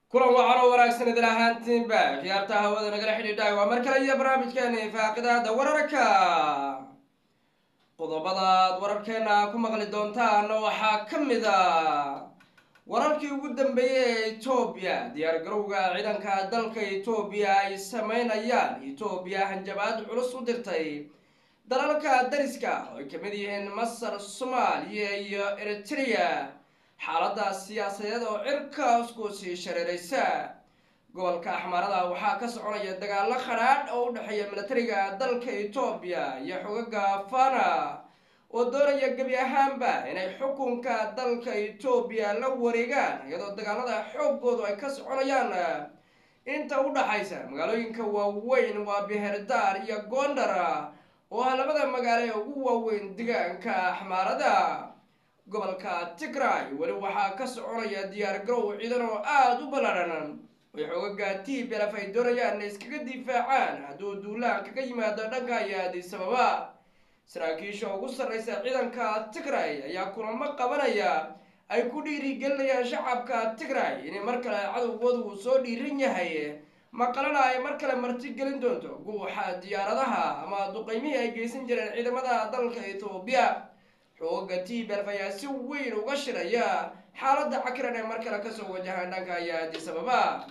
kulan wacan oo wanaagsan idin ahaantiinba khiyaarta hawada nagala xidhiidhaay waa mar kale iyo barnaamijkeeni faaqidaada wararka qodobadaad wararkeena ku maqli doontaan waxaa ka mid a wararkii ugu dambeeyey ee etoobiya diyaargarowga ciidanka dalka etoobiya ay sameynayaan etoobiya hanjabaad culus u dirtay dalalka dariska oo ay kamid yihiin masar soomaaliya iyo eritrea xaalada siyaasadeed oo cirkaas ku sii shareereysa gobolka axmaarada waxaa ka soconaya dagaalo khadhaadh oo u dhexeeya milatariga dalka etoobiya iyo xogaga fana oo doonaya gebi ahaanba inay xukunka dalka etoobiya la wareegaan iyadoo dagaalada xoogoodu ay ka soconayaan inta u dhaxaysa magaalooyinka waaweyn waa beherdaar iyo gondar oo ah labada magaalo ee ugu waaweyn deegaanka axmaarada gobolka tigray weli waxaa ka soconaya diyaar garow ciidan oo aada u ballaadhan oy xoogaga t belaf ay doonayaan inay iskaga difaacaan hadduu duulaan kaga yimaado dhanka iyo addis ababa saraakiisha ugu sarreysa ciidanka tigray ayaa kulamo qabanaya ay ku dhiirigelinayaan shacabka tigray inay mar kale cadowgoodu uu soo dhiiran yahay maqalana ay mar kale marti gelin doonto guuxa diyaaradaha ama duqeymihii ay geysan jireen ciidamada dalka etoobiya xooga t belf ayaa si weyn uga shiraya xaaladda cakiran ee mar kale kasoo wajahaan dhanka iyo addis ababa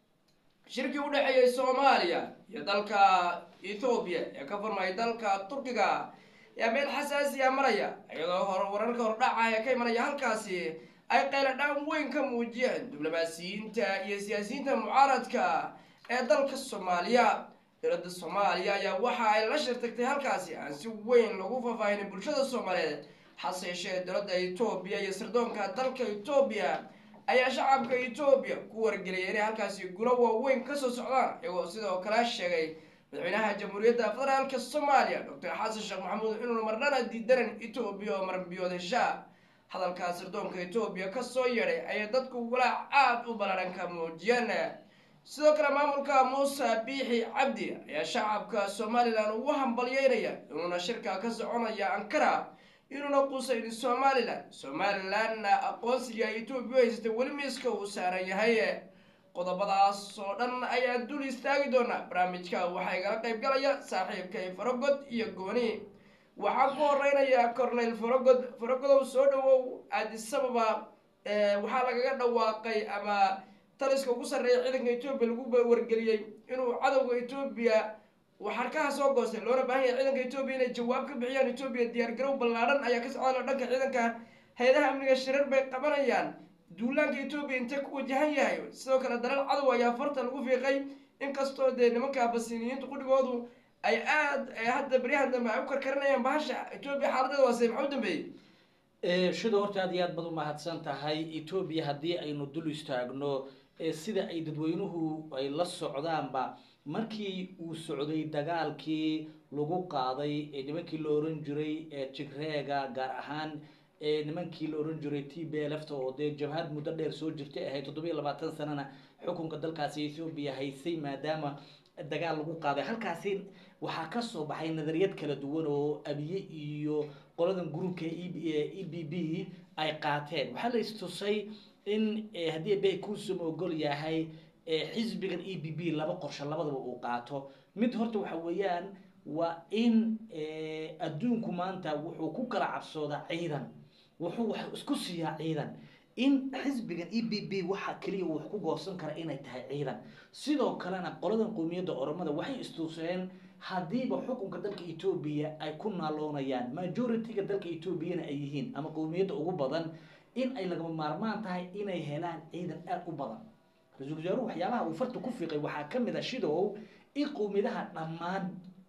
shirkii u dhexeeyay soomaaliya iyo dalka ethoobiya ee ka furmay dalka turkiga ayaa meel xasaasiya maraya iyadoo hor wararka hordhaca ee ka imanaya halkaasi ay qayladhaan weyn ka muujiyeen diblomaasiyiinta iyo siyaasiyiinta mucaaradka ee dalka soomaaliya dowladda soomaaliya ayaa waxa ay la shirtagtay halkaasi aan si weyn lagu faahfaahinin bulshada soomaaliyeed hase yeeshee dowladda etoobiya iyo sirdoonka dalka etoobiya ayaa shacabka etoobiya ku wargeliyay inay halkaasi gulo waaweyn kasoo socdaan iyagoo sidoo kale sheegay madaxweynaha jamhuuriyadda federaalka soomaaliya doctor xasan sheekh maxamuud inuuna marnana diidanan etoobiya oo marbiyood hesha hadalkaa sirdoonka etoobiya kasoo yeedhay ayay dadku walaac aada u ballaadhan ka muujiyeen sidoo kale maamulka muuse biixi cabdi ayaa shacabka somalilan ugu hambalyeynaya inuuna shirka ka soconaya ankara inuuna qusaynin somalilan somalilanna aqoonsiga etoobiya haysatay weli miiska uu saaran yahay qodobadaas oo dhan ayaan dul istaagi doonaa barnaamijka waxaa igala qayb galaya saaxiibkay farogod iyo gooni waxaan ku horeynayaa corneyl farogod farogodow soo dhawow aadisababa waxaa lagaga dhawaaqay ama taliska ugu sarreeya ciidanka etoobiya lagu wargeliyey inuu cadowga etoobiya uu xarkaha soo goostay loona baahan yahay ciidanka etoobiya inay jawaab ka bixiyaan etoobiya diyaargarow ballaadhan ayaa ka socdaan dhanka ciidanka hay-adaha amniga shirar bay qabanayaan duulaanka etoobiya intee ku wajahan yahay sidoo kale dalal cadow ayaa farta lagu fiiqay inkastoo dee nimanka basiniyiinta qudhigoodu ay aada hadda beryahan dambe ay u karkarinayaan bahasha etoobiya xaaladeeda waase maxaa u dambeeyey shida horta aad iyo aad baad umahadsan tahay etoobiya haddii aynu dul istaagno sida ay dadweynuhu ay la socdaanba markii uu socday dagaalkii lagu qaaday nimankii la oran jiray tigreega gaar ahaan nimankii la oran jiray t b lfta oo dee jabhad muddo dheer soo jirtay ahayd toddobiyo labaatan sanana xukunka dalkaasi ethoobiya haysay maadaama dagaal lagu qaaday halkaasi waxaa kasoo baxay nadariyad kala duwan oo abiye iyo qoladan gruubka e b b ay qaateen waxaa la istusay in haddii bay kuusum ogol yahay xisbigan e b b laba qorsho labadaba uu qaato mid horta waxa weeyaan waa in adduunku maanta wuxuu ku kala cabsoodaa ciidan wuxuu wax isku siiyaa ciidan in xisbigan e b b waxa keliya wax ku goosan kara inay tahay ciidan sidoo kalena qoladan qowmiyadda oromada waxay istuuseen haddiiba xukunka dalka etoobiya ay ku naaloonayaan majority-ga dalka etoobiyana ay yihiin ama qowmiyadda ugu badan in ay lagama maarmaan tahay inay helaan ciidan aada u badan ra-iisul wasaaruhu waxyaabaha uu farta ku fiiqay waxaa ka mid a shidow in qowmiyadaha dhammaan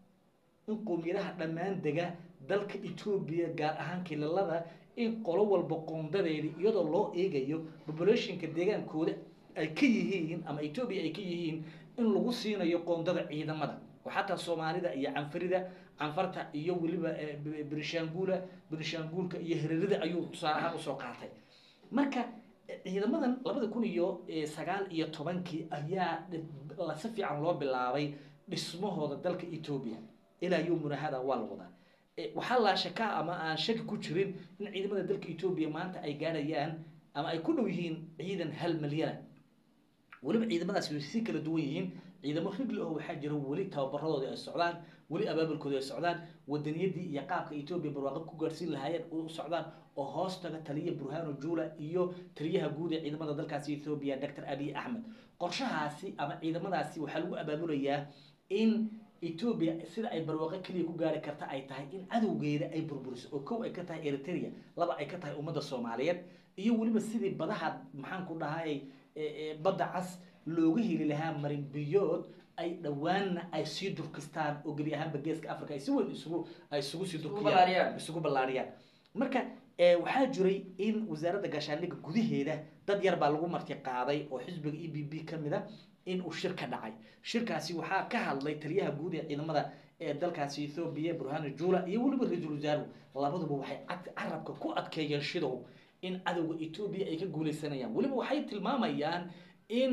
in qowmiyadaha dhammaan dega dalka etoobiya gaar ahaan kilalada in qolo walba qoondadeedi iyadoo loo eegayo populationka deegaankooda ay ka yihiin ama etoobiya ay ka yihiin in lagu siinayo qoondada ciidamada oo xataa soomaalida iyo canfarida canfarta iyo weliba berishaanguula berishaanguulka iyo hererida ayuu tusaale ahaan usoo qaatay marka ciidamadan labada kun iyo sagaal iyo tobankii ayaa si fiican loo bilaabay dhismahooda dalka etoobiya ilaa yowmuna hada waa la wadaa waxaa laa shakaa ama aan shaki ku jirin in ciidamada dalka etoobiya maanta ay gaadhayaan ama ay ku dhow yihiin ciidan hal malyana weliba ciidamadaasi way si kala duwan yihiin ciidamo rigli oo waxaa jira weli tababaradooda ay socdaan weli abaabulkooda ay socdaan wadaniyadii iyo qaabka etoobiya barwaaqo ku gaarsiin lahaayeen u socdaan oo hoos taga taliya burhano jula iyo taliyaha guud ee ciidamada dalkaasi etoobiya doctor abiy axmed qorshahaasi ama ciidamadaasi waxaa lagu abaabulayaa in etoobiya sida ay barwaaqo keliya ku gaari karta ay tahay in cadowgeeda ay burburiso oo kow ay ka tahay eritrea laba ay ka tahay ummadda soomaaliyeed iyo weliba sidii badaha maxaan ku dhahay badda cas looga heli lahaa marin biyood ay dhowaanna ay sii durkistaan oo gebi ahaanba geeska africa ay si weyn isugu ay isugu sii durkiyaan isugu ballaariyaan marka waxaa jiray in wasaaradda gaashaandhigga gudaheeda dad yar baa lagu marti qaaday oo xisbiga e b b ka mid a in uu shir ka dhacay shirkaasi waxaa ka hadlay taliyaha guud ee ciidamada ee dalkaasi ethoobiya burhano jula iyo weliba ra-iisul wasaaruhu labaduba waxay carabka ku adkeeyeen shidow in cadowga etoobiya ay ka guuleysanayaan weliba waxay tilmaamayaan in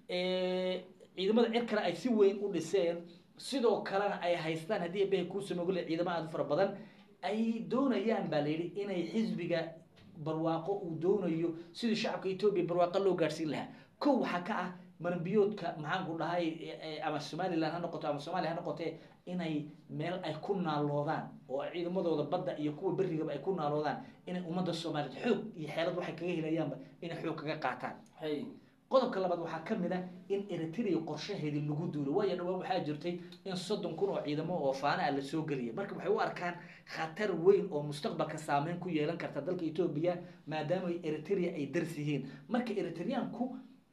ciidamada cirkale ay si weyn u dhiseen sidoo kalena ay haystaan haddii abehe kuusamogole ciidamo aada u fara badan ay doonayaan baa layidhi inay xisbiga barwaaqo uu doonayo sidii shacabka etoobiya barwaaqo loo gaadhsiin lahaa kow waxaa ka ah maranbiyoodka maxaan ku dhahay ama somalilan ha noqoto ama soomaaliya ha noqotee inay meel ay ku naaloodaan oo ciidamadooda badda iyo kuwa berrigaba ay ku naaloodaan inay ummadda soomaaliyeed xoog iyo xeelad waxay kaga helayaanba inay xoog kaga qaataan qodobka labaad waxaa ka mid a in eritrea qorshaheedii lagu duulo waayo dhawaan waxaa jirtay in soddon kun oo ciidamo oo faana ah lasoo geliyay marka waxay u arkaan khatar weyn oo mustaqbalka saameyn ku yeelan karta dalka etoobiya maadaama eritrea ay dars yihiin marka eritreanku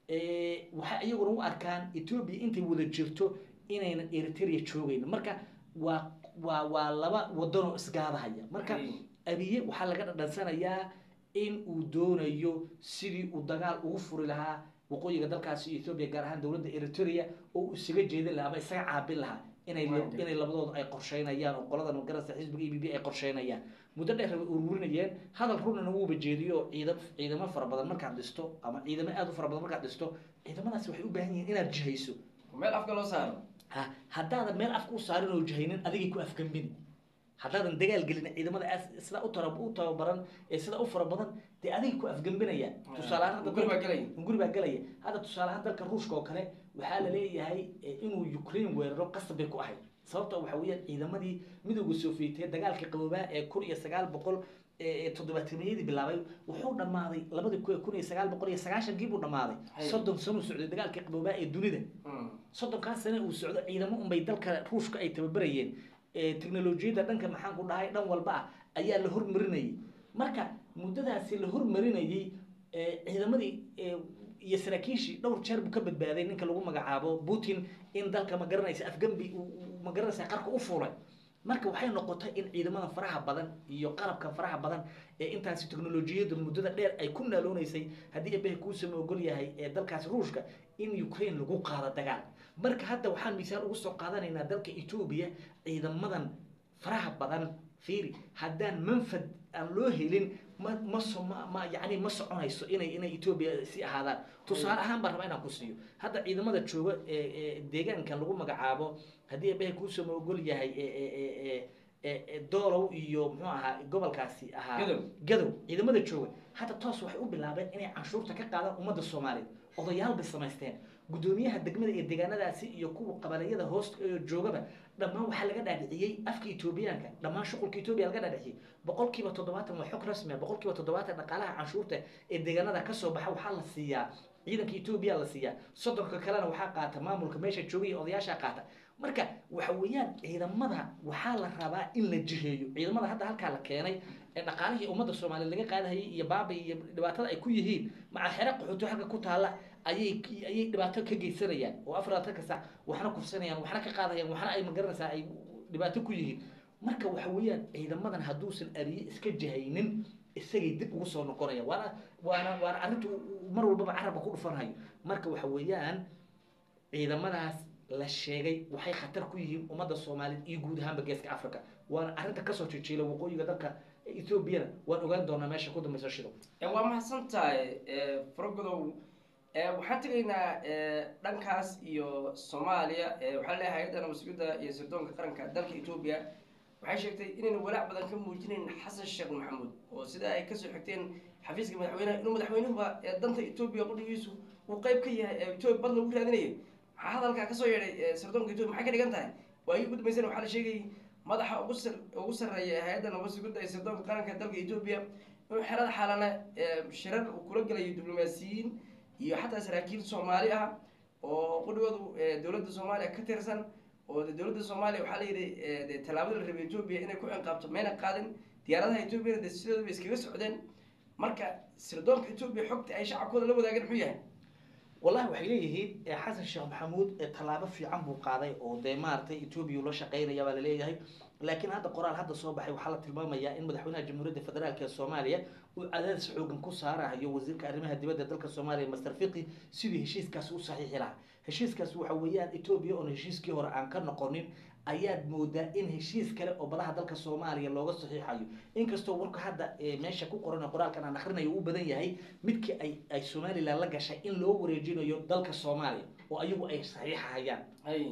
waxay iyaguna u arkaan etoobiya intay wada jirto inaynan eritrea joogeyn marka waa waa waa laba wadanoo isgaadahaya marka abiye waxaa laga dhadhansanayaa in uu doonayo sidii uu dagaal ugu furi lahaa waqooyiga dalkaasi ethoobia gaar ahaan dowladda eritrea oo uu isaga jeedin lahaa ama isaga caabin lahaa inay inay labadooda ay qorsheynayaan oo qolada magarasa xisbiga e b b ay qorsheynayaan muddo dheer way ururinayeen hadal runana wuuba jeediyo oo ciidam ciidamo fara badan markaad dhisto ama ciidamo aada u fara badan markaad dhisto ciidamadaasi waxay u baahan yihiin inaad jihayso meel afka loo saaro ha haddaadan meel afka u saarin oo jihaynin adigay ku afgambini haddaadan dagaal gelin ciidamada sidaa u tara u tababaran ee sidaa u fara badan dee adiga ku afgembinaya tusaaleahaan hadda guri baa gelaya guri baa gelaya hadda tusaale ahaan dalka ruushka oo kale waxaa la leeyahay inuu ukraine weeraro qasab bay ku ahayd sababta waxa weeyaan ciidamadii midooda sofiyeetiya dagaalkii qaboobaa ee kun iyo sagaal boqol toddobaataniyadii bilaabay wuxuu dhammaaday labadi kun iyo sagaal boqol iyo sagaashankii buu dhammaaday soddon sano socday dagaalkii qaboobaa ee dunida soddonkaas sane uu socdo ciidamo unbay dalka ruushka ay tababarayeen technolojiyadda dhanka maxaan ku dhahay dhan walba ah ayaa la hormarinayay marka muddadaasi la hormarinayay ciidamadii iyo saraakiishii dhowr jeer buu ka badbaaday ninka lagu magacaabo putin in dalka ma garanaysa afgambi ma garanaysa qarka u fuulay marka waxay noqotay in ciidamada faraha badan iyo qalabka faraha badan ee intaasi technolojiyadda muddada dheer ay ku naaloonaysay haddii abehe kuusama ogol yahay ee dalkaasi ruushka in ukraine lagu qaado dagaal marka hadda waxaan misaal ugu soo qaadanaynaa dalka etoobiya ciidamadan faraha badan fiiri haddaan manfad aan loo helin ma ma so ma ma yacni ma soconayso inay inay etoobiya si ahaadaan tusaale ahaan baan rabaa inaan ku siiyo hadda ciidamada jooga ee deegaankan lagu magacaabo haddii abehe kuusama ogol yahay doolow iyo muxuu ahaa gobolkaasi ahaa Gadow. gadow ciidamada jooga hadda toos waxay u bilaabeen inay canshuurta ka qaadaan ummadda soomaaliyeed odayaal bay samaysteen guddoomiyaha degmada iyo deegaanadaasi iyo kuwa qabaliyada hoos ee joogaba dhammaan waxaa laga dhaadhiciyey afka etoobiyaanka dhammaan shuqulka etoobiya laga dhaadhiciyey boqolkiiba toddobaatan waa xog rasmi ah boqolkiiba toddobaatan dhaqaalaha canshuurta ee deegaanada kasoo baxa waxaa la siiyaa ciidanka etoobiya la siiyaa soddonka kalena waxaa qaata maamulka meesha jooga iyo odayaasha qaata marka waxa weeyaan ciidamada waxaa la rabaa in la jiheeyo ciidamada hadda halkaa la keenay ee dhaqaalihii ummadda soomaaliyeed laga qaadahayay iyo baaba iyo dhibaatada ay ku yihiin maca xere qaxooti halka ku taalla ayay ayay dhibaato ka geysanayaan oo afar labaatan saac waxna kufsanayaan waxna ka qaadayaan waxna ay magaranaysaa ay dhibaato ku yihiin marka waxa weeyaan ciidamadan hadduusan ariye iska jihaynin isagay dib ugu soo noqonaya waana waana waana arrinta mar walbaba carabka ku dhufanhayo marka waxa weeyaan ciidamadaas la sheegay waxay khatar ku yihiin ummadda soomaaliyeed iyo guud ahaanba geeska africa waana arrinta kasoo jijiila waqooyiga dalka ethoobiana waan ogaan doonaa meesha ku dambaysa shido waa mahadsan tahay faragodow waxaan tegaynaa dhankaas iyo soomaaliya waxaa leeyahay hay-adda nabadsugyadda iyo sirdoonka qaranka dalka etoobiya waxay sheegtay inayna walaac badan ka muujinayn xasan sheekh maxamuud oo sida ay kasoo xigteen xafiiska madaxweynaha inuu madaxweynuhuba ee danta etoobiya qudhigiisu uu qayb ka yahay ee etoobiya bad lagu raadinayo maxaa hadalkaa kasoo yeedhay sirdoonka etoobiya maxay ka dhigan tahay waayii ugu dambeysana waxaa la sheegayay madaxa ugu sar ugu sarreeya ee hay-adda nabadsuguda ee sirdoonka qaranka dalka etoobiya inuu xerada xalane shirar uu kula gelayo diblomaasiyiin iyo xataa saraakiil soomaali ah oo qudhigoodu dowladda soomaaliya ka tirsan oo de dowladda soomaaliya waxaa la yidhi de tallaabada la rabay etoobiya inay ku ciqaabto mayna qaadin diyaaradaha etoobiyana de sidooda bay iskaga socdeen marka sirdoonka etoobiya xogta ay shacabkooda la wadaageen muxuu yahay wallahi waxay leeyihiin xasan sheekh maxamuud tallaabo fiican buu qaaday oo dee maaragtay etoobiya ula shaqeynaya baa laleeyahay laakiin hadda qoraal hadda soo baxay waxaa la tilmaamayaa in madaxweynaha jamhuuriyadda federaalk ee soomaaliya uu cadaadis xoogan ku saarayo wasiirka arrimaha dibadda dalka soomaaliya master fiqi sidii heshiiskaasi u saxiixi lahaa heshiiskaasi waxa weeyaan etoobiya oon heshiiskii hore aan ka noqonin ayaad moodaa in heshiis kale oo badaha dalka soomaaliya looga saxiixayo inkastoo warka hadda meesha ku qoran qoraalkan aan akrinayo uu badan yahay midkii ay ay somalilan la gashay in loo wareejinayo dalka soomaaliya oo ayagu ay saxiixahayaan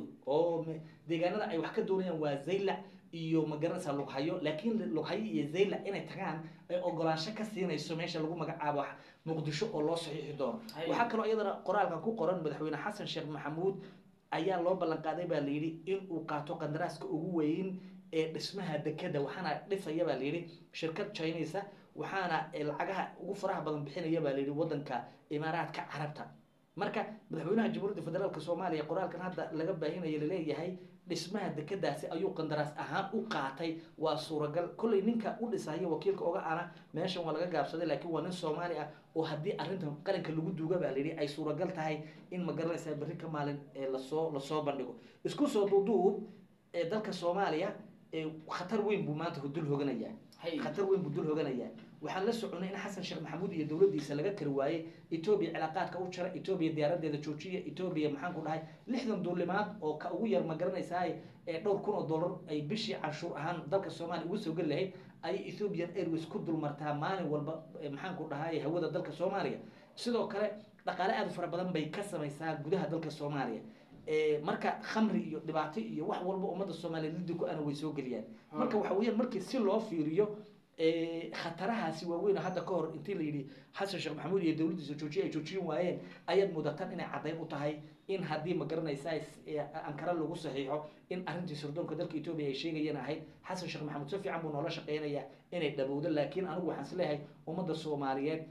oo deegaanada ay wax ka doonayaan waa zaylac iyo magaranaysa lughayo laakiin lughayo iyo zaylac inay tagaan ay ogolaansho ka siinayso meesha lagu magacaabo muqdisho oo loo saxiixi doono waxaa kaloo iyadana qoraalkan ku qoran madaxweyne xasan sheekh maxamuud ayaa loo ballan qaaday baa layidhi in uu qaato qandaraaska ugu weyn ee dhismaha dekeda waxaana dhisaya baa layidhi shirkad chinesa waxaana lacagaha ugu faraha badan bixinaya baa layidhi wadanka imaaraadka carabta marka madaxweynaha jamhuuriyadda federaalk soomaaliya qoraalkan hadda laga baahinaya laleeyahay dhismaha dekedaasi ayuu qandaraas ahaan u qaatay waa suuragal kollay ninka u dhisaya wakiilka oga ana meeshan waa laga gaabsaday laakiin waa nin soomaali ah oo haddii arrintan qaranka lagu duuga baa layidhi ay suuragal tahay in ma garanaysaa berri ka maalin lasoo lasoo bandhigo isku soo duuduub dalka soomaaliya khatar weyn buu maanta dul hoganayaa khatar weyn buu dul hoganayaa waxaan la soconay in xasan sheekh maxamuud iyo dowladdiisa laga kari waayey etoobiya cilaaqaadka u jara etoobiya diyaaradeeda joojiya etoobiya maxaan ku dhahay lixdan duulimaad oo ka ugu yar ma garanaysaa ee dhowr kun oo dollar ay bishii canshuur ahaan dalka soomaaliya ugu soo geli lahayd ayay ethiopian airways ku dulmartaa maalin walba maxaan ku dhahay hawada dalka soomaaliya sidoo kale dhaqaale aada u fara badan bay ka samaysaa gudaha dalka soomaaliya marka khamri iyo dhibaato iyo wax walba ummadda soomaaliya liddi ku ana way soo geliyaan marka waxa weeyaan markii si loo fiiriyo khatarahaasi waaweyn hadda ka hor intii la yidhi xasan sheekh maxamuud iyo dowladdiisa joojiye ay joojin waayeen ayaad mudatan inay caddayn u tahay in haddii ma garanaysa ankara lagu saxiixo in arrintii sirdoonka dalka etoobiya ay sheegayeen ahayd xasan sheekh maxamuud si fiican buu noola shaqeynayaa inay dhabowdo laakiin anigu waxaan is leeyahay ummadda soomaaliyeed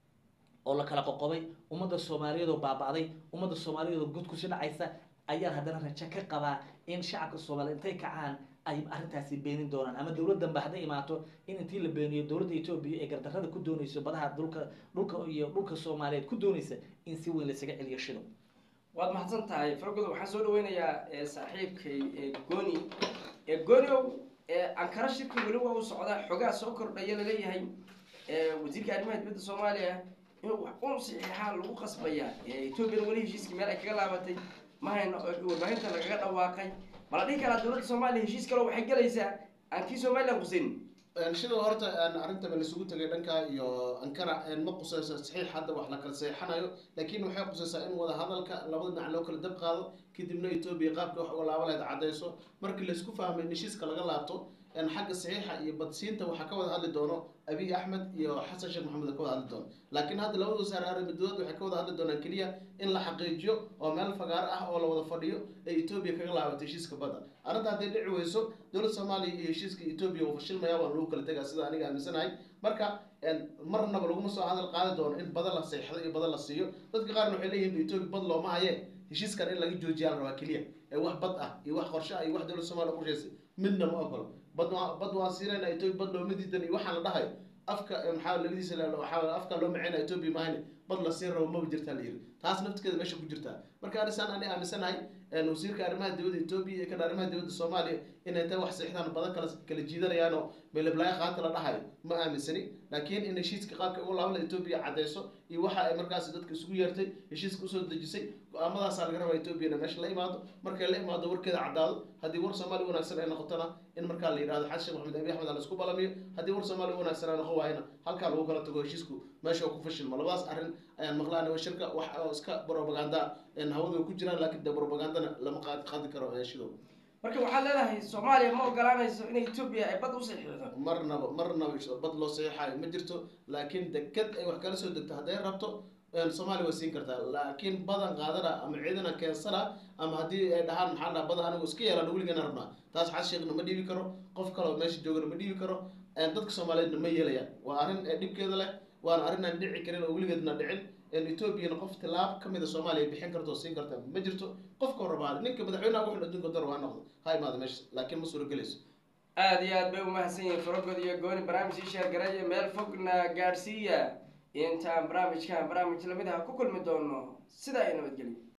oo la kala qoqobay ummadda soomaaliyeed oo baaba'day ummadda soomaaliyeed oo gudkusi dhacaysa ayaan haddana rajo ka qabaa in shacabka soomaaliya intay kacaan ay arrintaasi beenin doonaan ama dowladdanba hadday imaato in intii la beeniyo dowladda etoobiya ee gardarrada ku doonayso badaha dhulka dhulka iyo dhulka soomaaliyeed ku doonaysa in si weyn laysaga celiyo shido waad mahadsan tahay fargodo waxaan soo dhaweynayaa saaxiibkay gooni gooniow ankara shirka weli waa u socdaa xogaa soo kordhaya laleeyahay wasiirka arrimaha dibadda soomaaliya inuu wax un saxiixaa lagu qasbayaa etoobiyana weli heshiiskii meel ay kaga laabatay mahayno warbaahinta lagaga dhawaaqay mala dhihi karaa dowladda soomaaliya heshiis kaleo waxay gelaysaa aan kii somalilan qusayn sidoo horta arrintaba laisugu tegay dhanka iyo ankara ma qusayso saxiix hadda wax la kala saxiixanayo laakiin waxay qusaysaa in wada hadalka labada dhinac loo kala dab qaado kadibna etoobiya qaabka wax uga laaba lahayd caddayso markii laisku fahmay in heshiiska laga laabto xagga saxiixa iyo badsiinta waxaa ka wada hadli doono abiy axmed iyo xasan sheekh maxamed ka wada hadli doono laakiin hadda labada wasaare arrimadood waxay ka wada hadli doonaan keliya in la xaqiijiyo oo meel fagaaro ah oo la wada fadhiyo ee etoobiya kaga laabato heshiiska badda arrinta hadday dhici weyso dowladda soomaaliya iyo heshiiska etoobiya uu fashilmaya waan lagu kala tegaa sida aniga aaminsanahay marka marnaba laguma soo hadal qaadi doono in bada la seexdo iyo bada la siiyo dadka qaarna waxay leeyihin etoobiya bad looma hayee heshiiskan in laga joojiyaa la rabaa keliya ee wax bad ah iyo wax qorshe ah iyo wax dowladda soomaaliya qorshaysay midna ma ogolo bad bad waan siinayna etoobiya bad looma diidan iyo waxaan la dhahayo afka maxaa labadiisa waxaa afka loo maceyna etoobiya mahayne bad la siin rabo maba jirtaa la yiri taas naftigeeda meesha ku jirtaa marka anisaan ani aaminsanahay wasiirka arrimaha dibadda etoobiya iyo kan arrimaha dibadda soomaaliya inay intay wax saxiixdaan badan kala kala jiidanayaanoo meelablaaya qaata la dhahayo ma aaminsani laakiin in heshiiska qaabka ugu laabala etoobiya caddayso iyo waxa ay markaasi dadka isugu yeertay heshiiska usoo dejisay go-aamadaasaa laga rabaa etoobiya inay meesha la imaado markay la imaado warkeeda caddaado haddii war soomaaliya wanaagsan ay noqotona in markaa la yidhahdo xasan sheekh maxamed abiy axmed la isku balamiyo haddii war soomaaliya wanaagsan ay noqon waayana halkaa lagu kala tago heshiisku meesha oo ku fashilmo labadaas arrin ayaan maqlaana shirka wax oo iska propaganda hawada ku jiraan laakiin de propagandana lama qaadi qaadi karo shidow marka waxaad leedahay soomaaliya ma ogolaanayso in etoobiya ay bad u saxiixdo marnaba marnaba bad loo saxiixayo ma jirto laakiin deked ay wax kala soo degto hadday rabto soomaaliya way siin kartaa laakiin badan qaadana ama ciidana keensana ama haddii ay dhahaan maxaa dhaha badan anigu iska yeelana weligeena rabnaa taas xas sheekhna ma dhiibi karo qof kaleo meesha joogana ma dhiibi karo dadka soomaaliyeedna ma yeelayaan waa arrin dhibkeeda leh waana arrin aan dhici karin oo weligeedna dhicin etoobiyana qof tilaab kamid a soomaaliya bixin karta oo siin karta ma jirto qofka rabaa ninka madaxweynaha wuxuu adduunka dar waa noqdo ha imaada meesha laakiin ma suuragelayso aada iyo aad bay umahadsan yihiin farogod iyo gooni barnaamij ii sheergaraya meel fogna gaadhsiiya intaan barnaamijkan barnaamij lamid ah ku kulmi doono sidaa iyo nabadgelyo